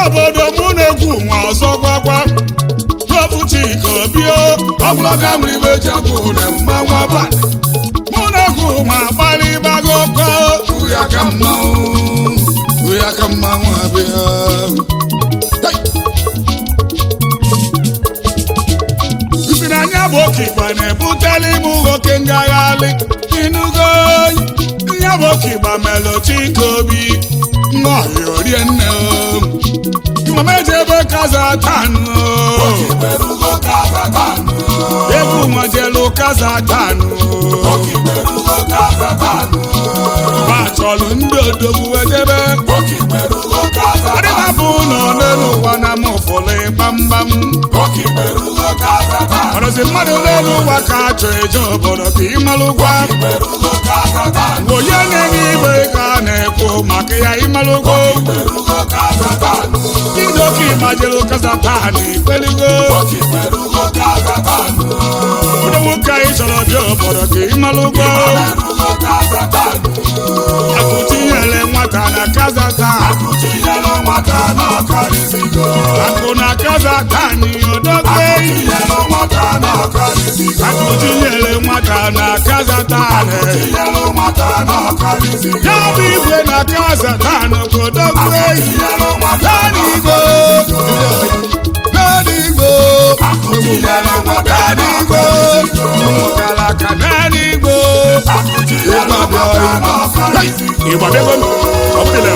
obodo mụ na-egwu nwa ọzọ gwagwa Popu Chika Obio ọbụlọga nwere ibe ji agwụ na mmanwụ abalị mụ na-egwu nwa gbalịgbago ko uya ka mmanwụ uya ka mmanwụ abịa isi na anya bụ oke igba na-ebutela ime nwoke ngagharị inugo nya bụ oke igba melụ Chika Obi nnọọhịa orie nne mama eji ebe kaza tanụ egwu nwajelu kaza tanụ ma chọrọ ndị odogwu edebe adịbapụ nọ n'elu ụwa na m ụfụlụ gbamgbam ọrụzi mmadụ n'elu ụwa ka achọ eje obodo ka ịmalụgwa onye na-enye igbe ka a na-ekwu maka ya ịmalụgo idoka ịgbajelu kazatan ikpeligo ụdị nwoke anyị chọrọ bịa obodo ka ịmalụgo akụtinyere nwata na kazatan akụ na kazatan odogbe akụtinyere nwata na kazatan ya bụ igwe na kazatan ka odogbe N'eluigwe n'eluigwe n'eluigwe ụmụkara ka n'eluigwe ịgbabego ọ bụdịla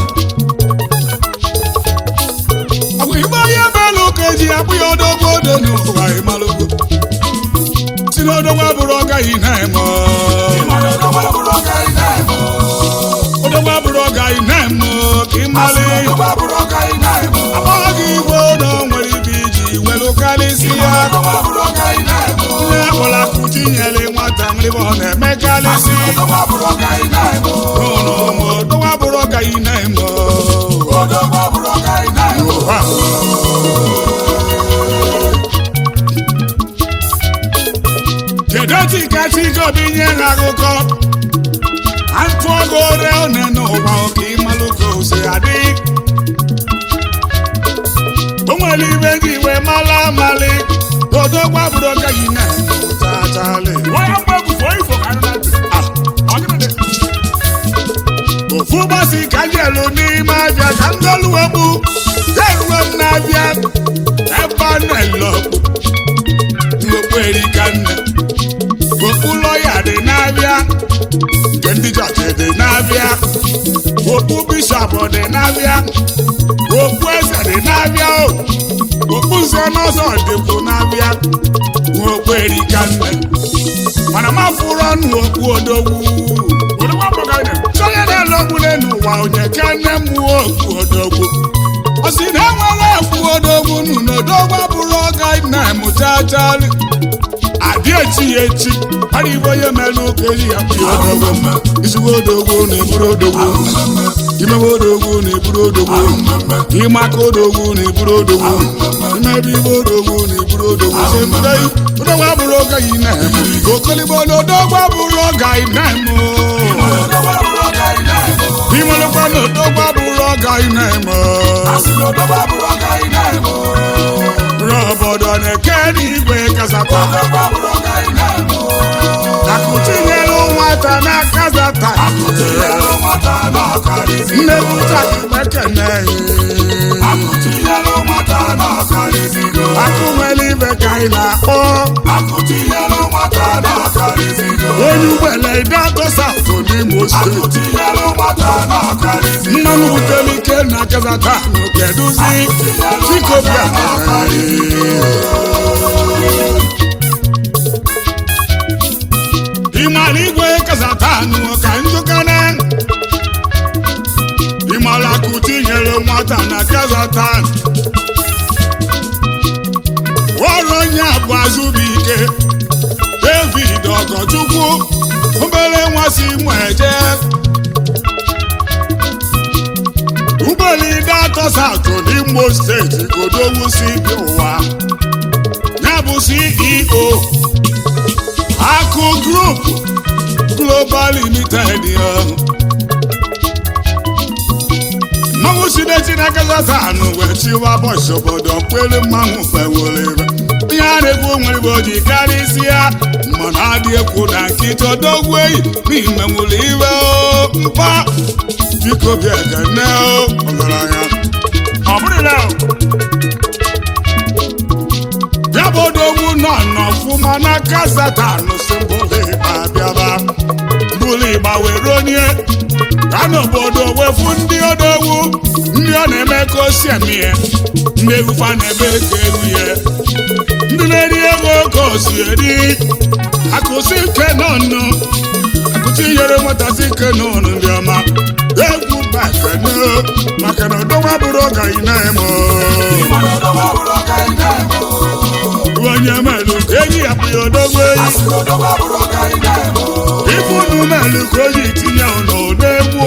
ọ bụ igbe onye belụ ka eji akpụ ya odogwu odo n'ụwa ịmalụgo si n'odogwu abụrụ ọgaghị na-eme odogwu abụrụ ọgaghị na-eme ka ịmalị akpọghị igwe na o nwere ibe iji welu karịsị ya onye akpọrọ akụ tinyere nwata mrịba ọ na-eme karịsị ụlọ ụmụ odogwu abụrụ ọgaghị na-eme ụwa kedu otu ka Chika Obi nye ha akụkọ atụọgo ore one n'ụwa oke ịmalụ ka ose adị o nwere ibe ndị iwe mala amali odogwu abụrụ ọgaghị na chachali ofu ụbọchị ka m jelu n'ime abịa ka m doluwegbu eruwe m na-abịa ebe a na-elokpu okpu erika nne okpu lọya dị na-abịa nke ndị jọji dị na-abịa okpu bishọp dị na-abịa okpu eze dị na-abịa o okpu nze n'ọzọ dịkwu na-abịa okpu erika nne mana m afụrụ ọnụ okpu odogwu onye na-elogbu n'ụwa onye ka nne m okpu odogwu ọ sị na enwere okpu odogwu nụ n'odogwu abụrụ ọga na-emụta achali adị echi ya echi ara ibe onye mere ụka eji ya kpụ ya odogwu izugbo odogwu na-eburu odogwu imewe odogwu na-eburu odogwu ịmaka odogwu na-eburu odogwu imebe ibe odogwu na-eburu odogwu si mbe odogwu abụrụ ọga yi na-eme okoligbo na odogwu abụrụ ọga yi na-eme imelụkwa na odogwu abụrụ ọga yi na-eme obodo na-eke n'igwe kasata akụtinyelu nwata na kazata nnepụta ekene akụ nwere ibe ka anyị na-akpọ onye ugbele idago saụtụ n'imo steeti mmanụ butere ike na kazata keduzi chikobia ịmara igwe kazatanụ ka njụkana ịmara akụ tinyere nwata na kazatan ọrụ onye bụ azụbụike david ọgọchukwu obere nwa si mụ eje ụgbọelu ide atọ satụ n'imo steeti godowu si bi ụwa ya bụ ceo akụ group global limited ya mmanwụ si ndị chineke zatanụ wee chiwa bọchị obodo kwere mmanwụ fewolere ihe a na-ekwu nwere bụ oji karịsịa mana adị ekwu na nkịta odogwu eyi n'ime nwụrụ iwe o mkpa biko bịa ekene o ọgaranya ọ bụrụla ya bụ odogwu nọ n'ọfụma n'aka satanụ si mbụlụ abịaba mbụlụ ịgba were onye ka n'obodo wefu ndị odogwu ndị ọ na-eme ka o si eme ihe ndị egwufa na-ebe ka eru ihe ndị na-eri ego ka o si eri akụsi ike n'ọnụ akụsi nyere nwetasị ike n'ọnụ ndị ọma egwu bakene maka na odogwu abụrụ ọgaghị na-eme onye melu ka enyi ya bụ ya odogwu eyi ibu unu melu ka o ji tinye n'ụdọ egwu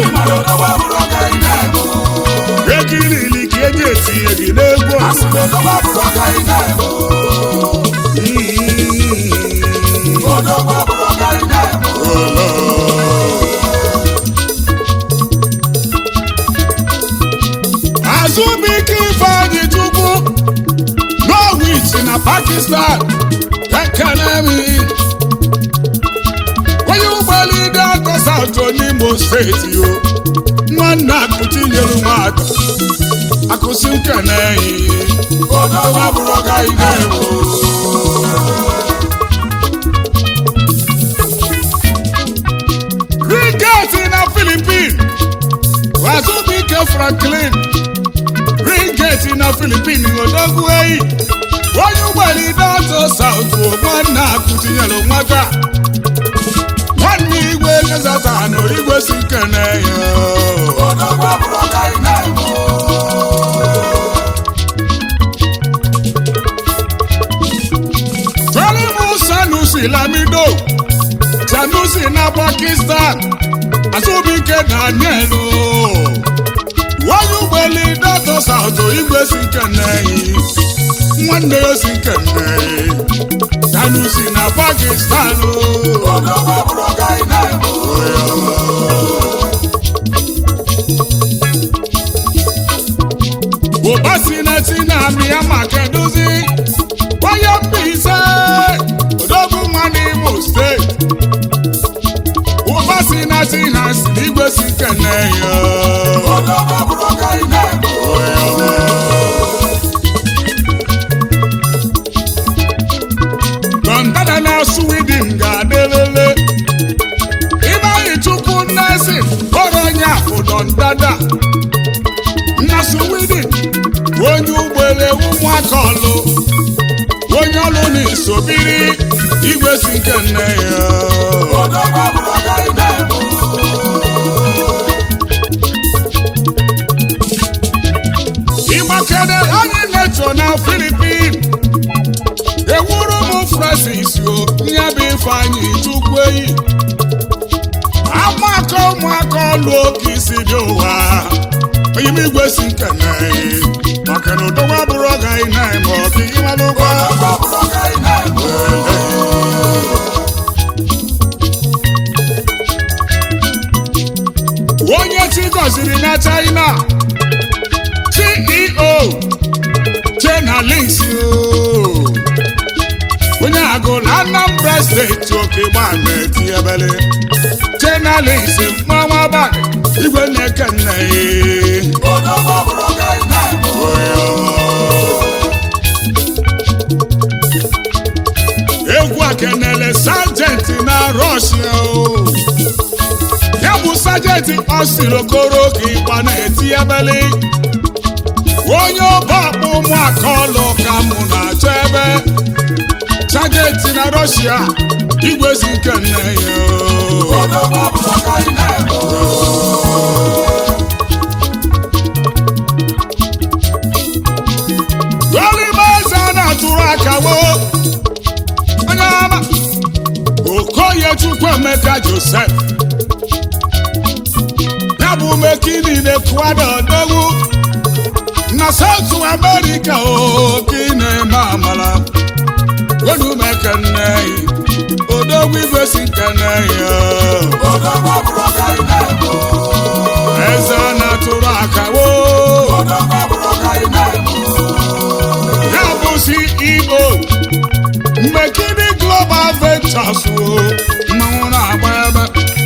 ekirili ka eji etinye gị n'egwu azụbike ifeanyị chukwu norwich na pakistan ekenemi onye ụgbọelu ide atọ saụtụ n'imo steeti o nwanne akụchi nyere nwata akụsi nkeneyi rigeti na filipin azụbike franklin rigeti na filipin odogwu eyi onye ụgbọelu ide atọ saụtụ nwanne akụchinyere nwata nwanne igwe gazatanụ igwe si nkeneyi Tolimu Sanusi Lamido Sanusi na Pakistan Azubike Daniel Wọ́n gbẹ̀lì dọ́tọ̀ Sàùtò igwe si kẹ̀nẹ́yìn nwanne ya si kẹ̀nẹ́yìn Sanusi na Pakistan Ụba si na ti na Myanmar keduzi onye Mbaise odogwu nwa n'Imo steeti ụba si na ti na si igwe si kẹ̀nẹ́yìn Dọndada na Sweden ga-adịlele Ibeanyị Chukwu Nnesi kpọrọ onye afụ Dọndada na Sweden onye ụgbọelu ụmụaka ọlụ onye ọlụ na-esobiri igwe si nke nne ya ịgbakere anyị na-echo na Filipin ewuru m Francis o nye bụ Ifeanyị Chukwu eyi amaka ụmụaka ọlụ oke isi dị ụwa onye m igwe si nkene maka na ụdọgwa bụrụ ọga ị na-eme ọka ịmalụ ụgwọ onye chi gọziri na China CEO Chena Links o. onye agụla Anambra steeti oke gbana eti ebele Chena Links mmanwụ abalị igwe na-eke nne egwu akenele sajenti na Russia o ya bụ sajenti ọsirokoro ka ịgba na-eti ebele onye ọba akpụ ụmụaka ọlụ ka mụ na-achọ ebe sajenti na Russia igwe si nke nne ya o. Olimaeze a na-atụrụ akawo onye ọma Okoye Chukwuemeka Joseph ya bụ mekini na-ekwado odogwu na South America oke na-eme amala wedumekene odogwu igwe si kene ya eze na-atụrụ akawo furnitures o mmanwụ na-agba ebe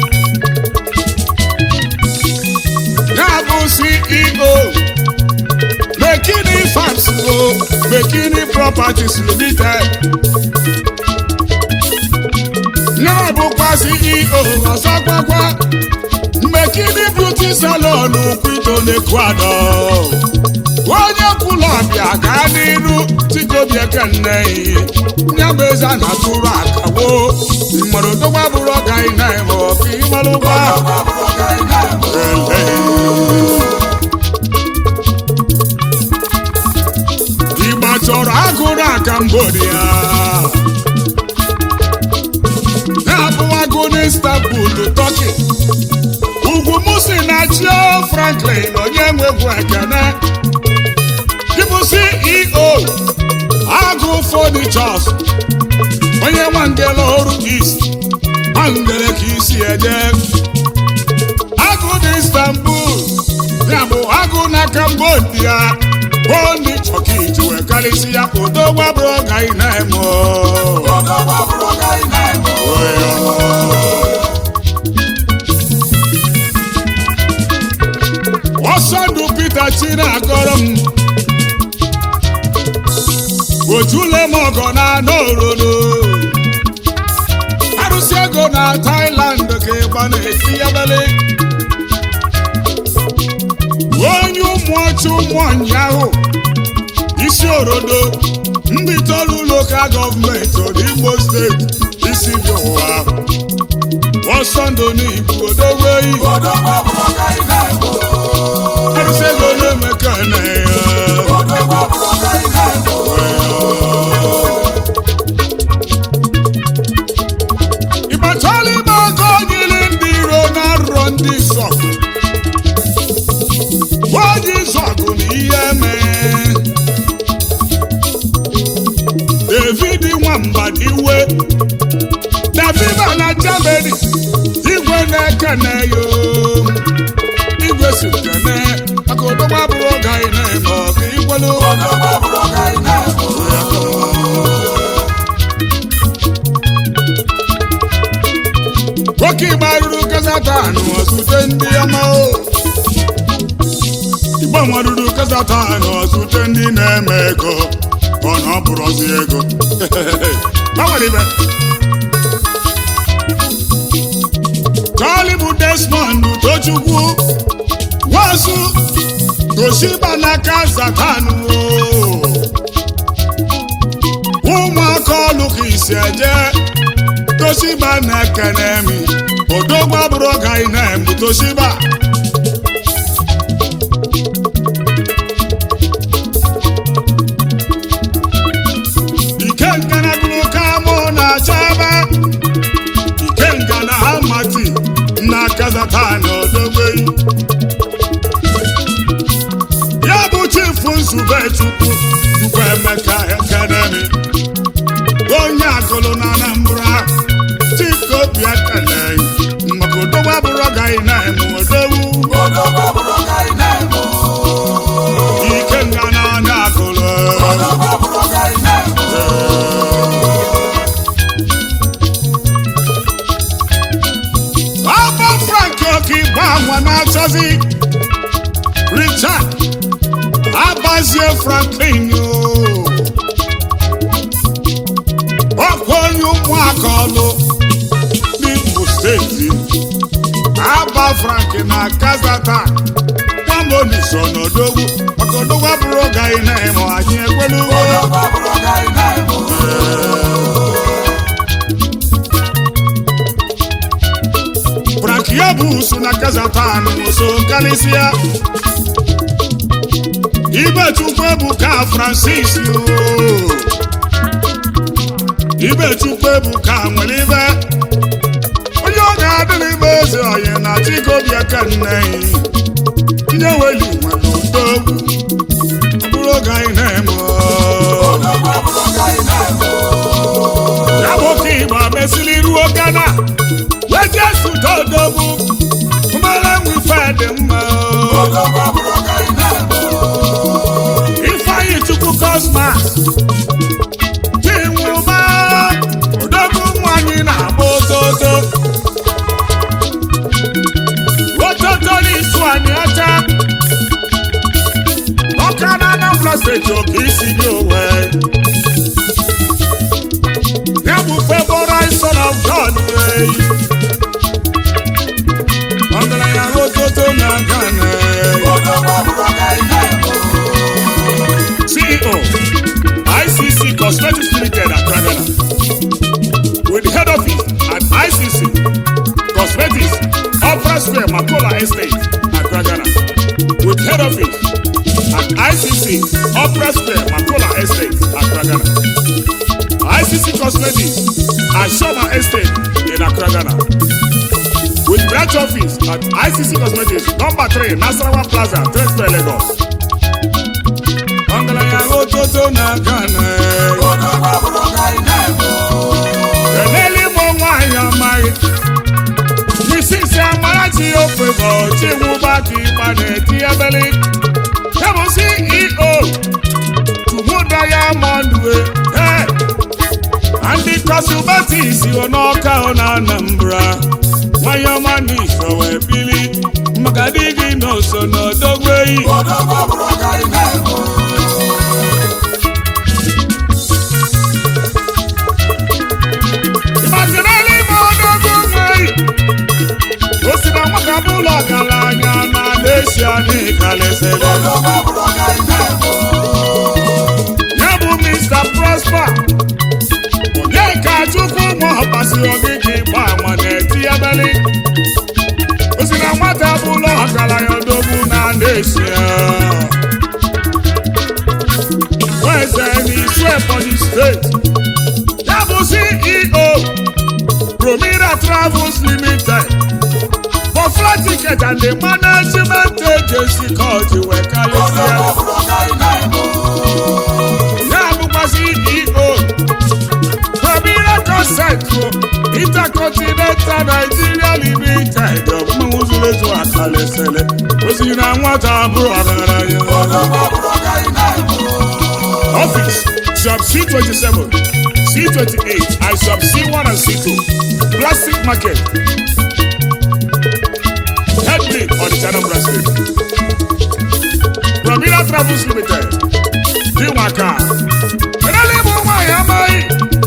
ya bụ ceo Bekini Farms o Bekini Properties Limited ya bụkwa CEO ọzọkwakwa Bekini Beauty Salon Kwito n'Ecuador onye kwụlụ ọbịa gaa n'iru tikobi ekenne ya bụ eze a na-atụrụ akawo mmadụ dogba bụrụ ọga ị na-eme ọka ịmalụ ụgba Igba chọrọ agụ na Cambodia na-abụ agụ n'Istanbul, Turkey ugwu musi na chio Franklin onye nwegwu ekene dịbụ CEO agụ furnitures onye nwangele ọrụ East nwangele ka isi eje agụ n'Istanbul ya bụ agụ na Cambodia bụ ndị chọka iji wee karịsị ya odo gbabụrụ ọga ị na-eme ọsọ ndụ Peter China agọrọ m ojule m ọgọ na anọ orodo arụsị ego na Thailand ka ịgba na-eti ebele onye ụmụ ọchụ ụmụ ụnyaahụ isi orodo ndị tolu lokal gọọmenti Imo steeti isi dị ụwa ọsọ ndụ n'Igbo odogwe iyi arụsị ego na-emeka na ya ịkpachala ime aka onyili ndị iro na arụrọ ndị zọgụ oji zọgụ na ihe mee david nwamba iwe david na germany igwe na-ekene yo igwe si kene maka odogba bụrụ oge anyị na-eme ọka ikwelu nwoke igba ruru kazatan ọzute ndị ọma o igbo nwaruru kazatan ọzute ndị na-eme ego ọ na ọ bụrụzi ego gbanwere ibe Charlie bụ Desmond Tochukwu Wasu Toshiba na Kazatan ụmụaka ọlụ ka isi eje Toshiba na Ekenemi odogba bụrụ ọga ị na-emu Toshiba Ikenga na gụrụ ka mụ na-acha ebe Ikenga na Hamati na Kazatan odogbeyi ya bụ chifu nzube chukwu chukwu emeka ekenemi onye agụlụ na anambra chikobi ekele maka odogwa bụrụ ọgaghị na-eme odowu ike nga na anya agụlụ ọba frank okigba nwa na-achọzi richard abazie franklin ọkwa onye ụmụaka ọlụ n'Imo steeti aba frank na kazatan kwamoni so n'odogwu maka odogwu abụrụ oge anyị na-eme anyị ekwelu frank ya bụ usu na kazatan so karịsịa Ibechukwu Ebuka Francis yoo. Ibechukwu Ebuka nwere ibe onye ọ ga-adịrị ibe eze onye na chikobi ekenne nye weli nwere udo ọ bụrụ oge anyị na-eme ya nwoke Igbo mesịrị ruo Ghana wee jee sudo odogwu mmere nwife dị mma Ifeanyi Chukwu Cosmas Chinwụba odogwu nwanyị Anambra steeti oke isi gị owe ya bụ favorized son of God wey ọgaranya rototo na Ghana CEO ICC Cosmetics Limited at Ghana with head office at ICC Cosmetics Opera Square Makola Estate at Ghana with head office at ICC Opera Square Makola Estate at Ghana ICC Cosmetics at Shoma Estate in Accra, Ghana with branch office at ICC Cosmetics number 3 Nasarawa Plaza, Trade Square, Lagos. Ọgaranya ototo na Ghana Kenele mo nwanyị amaghị Misisi Amarachi Ofebo Chinwụba ka ịgba na-eti ebele Ya bụ CEO Tumu Diamond we Hey! Ndị Kọsụbatis ọ n'ọka ọ na Anambra nwanyị ọma n'isho wee bili maka di gị n'oso n'odogbeyi ịmazinala ime odogo nweyi o si na nwata bụ ụlọ ọgaranya na Asia n'ịkalịsịrị ya bụ Mr. Prosper onye ka Chukwu ụmụ ọbasi ogige gba ama na-eti ebeli o si na nwata bụ ụlọ ọgaranya odogwu na Asia Weze n'isu Ebonyi steeti ya bụ CEO Promira Travels Limited for flight ticket and the management agency called you wee kalịsịa ya bụkwa CEO Promira Consent Intercontinental Nigeria Limited ọmụmụ zuru ezu akalịsịrị o si na nwata abụrụ ọgaranya Office Sub C27, C28, and Sub C1 and C2. Plastic Market. Head link on the channel Brazil. Pramila Travels Limited. Diwaka. Kenale mo nwanyị amaghị.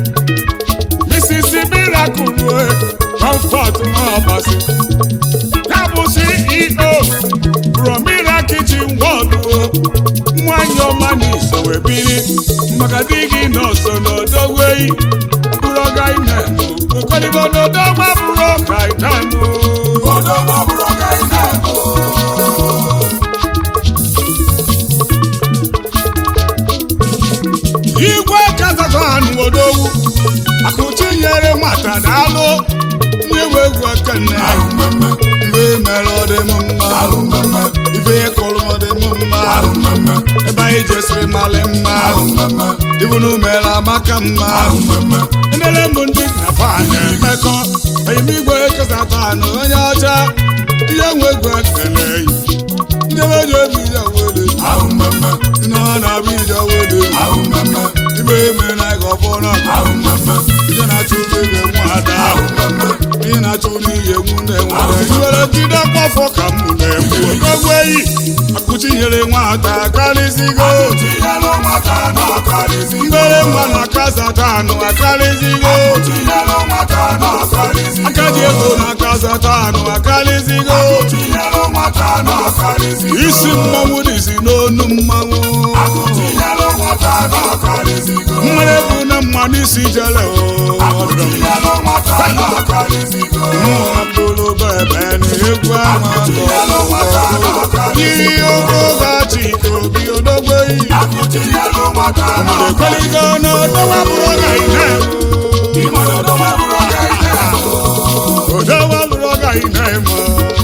Mrs. Miracle Comfort Nwabasi. Ya bụ CEO Promira Kitchen World nwanyị ọma n'iso wee biri maka di gị nọọsụ n'odogweyi bụrụ ọga ime okolibo n'odogwa bụrụ ọka itanụ igwe kazakhan odogwu akụchinyere nwata daalụ nyewe egwu ekene mgbe mere ọ dị m mma ife kụrụ m dị m mma ebe anyị jesiri malị mma ibunu mere amaka mma emere m ndị na fan emekọ oyimigwe kesatanụ onye ọcha ihe nwe egwu ekele ndị meji obi ya wele na ọ na-abụ ije wele ibe eme na ịga ọbụla ije na-achụ ebe nwada ihe na-achụ n'ihe nwu na-enwere iwere jide mkpọfọ ka m na-ekwu ogweyi akụchinyere nwata karịzigo mbere mma na kazatanụ akarịzigo aka ji ego na kazatanụ akarịzigo isi mmanwụ dịzi n'onu mmanwụ mmere bụ na mmanụ isi jere mụrụ bebe na egwu ama yiri ogo gachi ka obi odogbeyi ekoligo na odowa bụrụ ọga ihe odowa bụrụ ọga ihe ma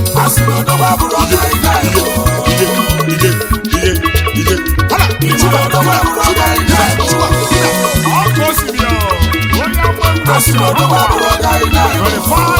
ije ije ije ije hala chiba chiba chiba chiba chiba ọkụ osimiri ọ onye akpọ Asị na ọdọba bụrụ ọga ị na-eme. You're the